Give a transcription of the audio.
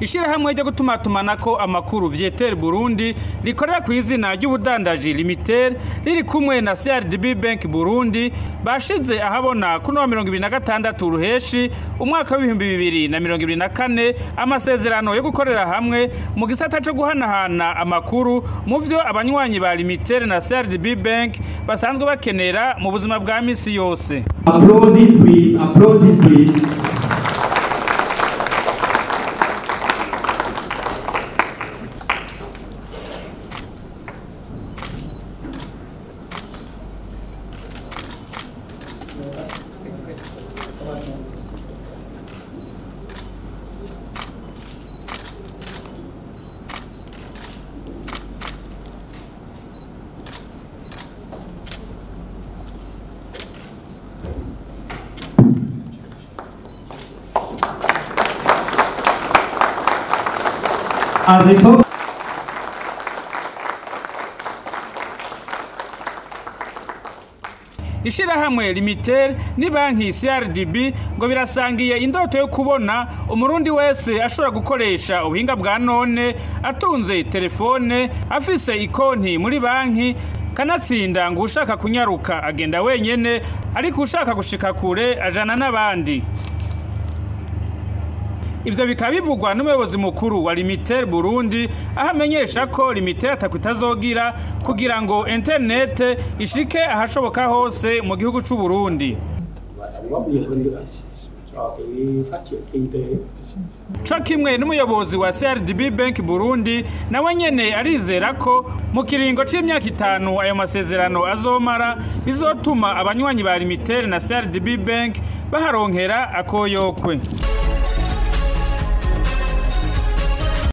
ishirahamwe ryo gutumatumanako amakuru Vietel Burundi rikorera ku izina ry'ubudandaji Limitel riri kumwe na CRDB Bank Burundi bashize ahabona kuno wa mirongo ibiri na gatandatu ruheshi umwaka w'ibihumbi bibiri na mirongo ibiri na kane amasezerano yo gukorera hamwe mu gisata co guhanahana amakuru mu vyo abanywanyi ba Limitel na CRDB Bank basanzwe bakenera mu buzima bwa misi yose Applauses, please. Applauses, please. As I talk, ishirahamwe Limitel ni banki CRDB ngo birasangiye indoto yo kubona umurundi wese ashobora gukoresha ubuhinga bwa none atunze telefone afise ikonti muri banki kanatsinda ngo ushaka kunyaruka agenda wenyene ariko ushaka gushika kure ajana n'abandi Ivyo bikaba bivugwa n'umuyobozi mukuru wa Limitel Burundi aho amenyesha ko Limitel atakwitazogira kugira ngo internet ishike ahashoboka hose mu gihugu c'u Burundi. đóng góp nhiều hơn nữa cho cái phát triển kinh tế Co kimwe n'umuyobozi wa CRDB Bank Burundi nawe nyene arizera ko mu kiringo c'imyaka itanu ayo masezerano azomara bizotuma abanywanyi ba Limitel na CRDB Bank baharonkera akoyokwe.